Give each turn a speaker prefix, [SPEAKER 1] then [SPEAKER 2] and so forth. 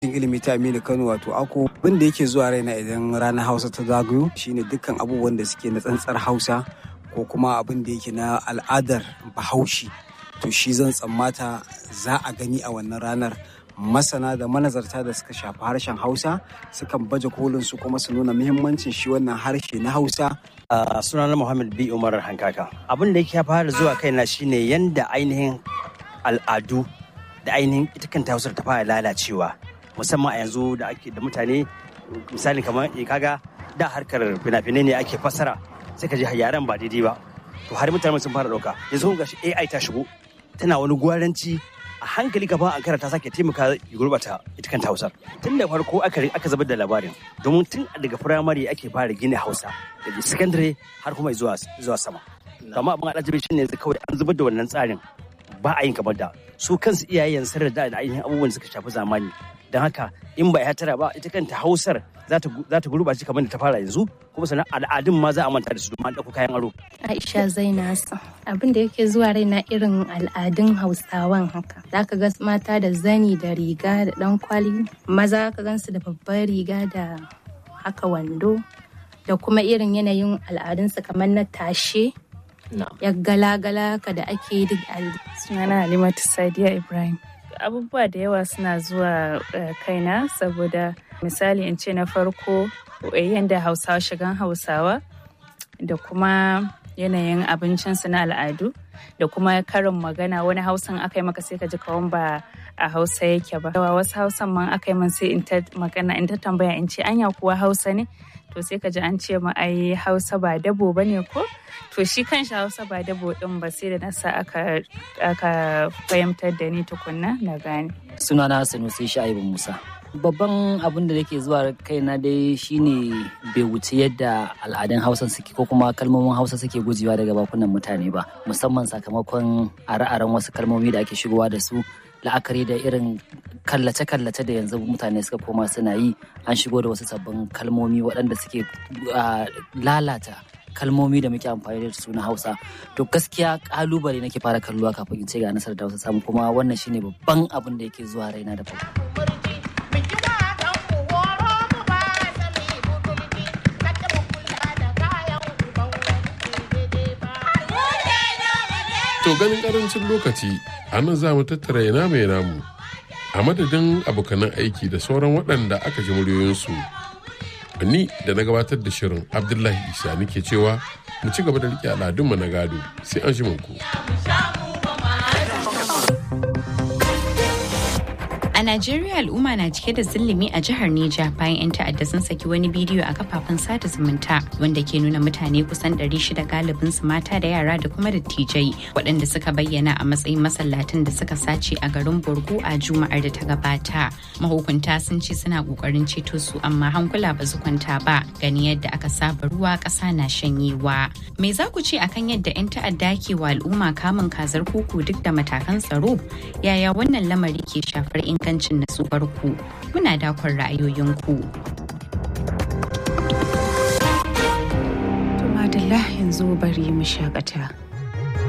[SPEAKER 1] ilimi ta Aminu Kano wato ako abin da yake zuwa raina idan ranar Hausa ta zagayo shine dukkan abubuwan da suke na tsantsar Hausa ko kuma abin da yake na al'adar Bahaushe to shi zan tsammata za a gani a wannan ranar masana da manazarta da suka shafi harshen Hausa sukan baje kolin su kuma su nuna muhimmancin shi wannan harshe na Hausa
[SPEAKER 2] Uh, sunana Muhammad B. Umar Hankaka. Abin da yake fara zuwa kaina shine yanda ainihin al'adu da ainihin ita kanta hausar ta fara lalacewa musamman a yanzu da ake da mutane misali kamar kaga da harkar fina-finai ne ake fassara sai ka ji yaren ba daidai ba to har mutane sun fara dauka yanzu ga shi AI ta shigo tana wani gwaranci a hankali gaba an karanta sake taimaka ya gurbata ita kanta hausar tun da farko aka aka zubar da labarin domin tun daga firamare ake fara gina hausa daga secondary har kuma zuwa zuwa sama amma abin alajabi shi ne kawai an zubar da wannan tsarin ba a yin kamar da su kansu iyayen sun da ainihin abubuwan da suka shafi zamani don haka in ba ya tara ba ita kanta hausar za ta gurɓace kamar da ta fara yanzu kuma sannan al'adun ma za a manta da su domin an ɗauko kayan aro.
[SPEAKER 3] Aisha Zainasu abin da yake zuwa raina irin al'adun Hausawan haka. Za ka ga mata da zani da riga da ɗan kwali, maza ka gansu da babbar riga da haka wando da kuma irin yanayin al'adunsu kamar na tashe. Ya gala-gala ka da ake duk
[SPEAKER 4] Sunana Halimatu Sadiya Ibrahim. abubuwa da yawa suna zuwa kaina saboda misali in ce na farko yadda hausawa shigan hausawa da kuma yanayin abincinsu na al'adu da kuma karin magana wani hausan aka yi maka sai ka ji kawan ba a hausa yake ba wasu hausan man aka yi man sai in ta magana in ta tambaya in ce anya kuwa hausa ne to sai ka ji an ce ma ai hausa ba dabo ba ne ko to shi kanshi hausa ba dabo din ba sai da nasa aka aka fahimtar da ni tukunna na gane
[SPEAKER 5] sunana sanusi sha'ibu musa babban abin da yake zuwa kaina dai shine bai wuce yadda al'adun hausa suke ko kuma kalmomin hausa suke gujewa daga bakunan mutane ba musamman sakamakon are-aren wasu kalmomi da ake shigowa da su la'akari da irin kallace-kallace da yanzu mutane suka koma suna yi an shigo da wasu sabbin kalmomi waɗanda suke lalata kalmomi da muke amfani da su na hausa to gaskiya kalubale nake fara kalluwa kafin in ce ga nasarar da hausa samu kuma wannan shine babban abin da yake zuwa raina da farko
[SPEAKER 6] To ganin karancin lokaci a nan za mu tattara ina mai namu a madadin abokanan aiki da sauran waɗanda aka ji muryoyinsu. Ni da na gabatar da shirin Abdullahi Isa nake cewa mu ci gaba da riƙe al'adunmu na gado sai an shi ku.
[SPEAKER 7] A Najeriya al'umma na cike da zillimi a jihar Neja bayan 'yan ta'adda sun saki wani bidiyo a kafafen sada zumunta wanda ke nuna mutane kusan 600 galibin su mata da yara da kuma dattijai waɗanda suka bayyana a matsayin masallatan da suka sace a garin Borgo a Juma'ar da ta gabata. Mahukunta sun ce suna ƙoƙarin ceto su amma hankula ba su kwanta ba gani yadda aka saba ruwa ƙasa na shanyewa. Me za ku ce akan yadda 'yan ta'adda ke wa al'umma kamun kazar kuku duk da matakan tsaro? Yaya wannan lamari ke shafar ingancin ingancin natsuwar ku muna dakon ra'ayoyinku.
[SPEAKER 4] Madalla yanzu bari mu shakata.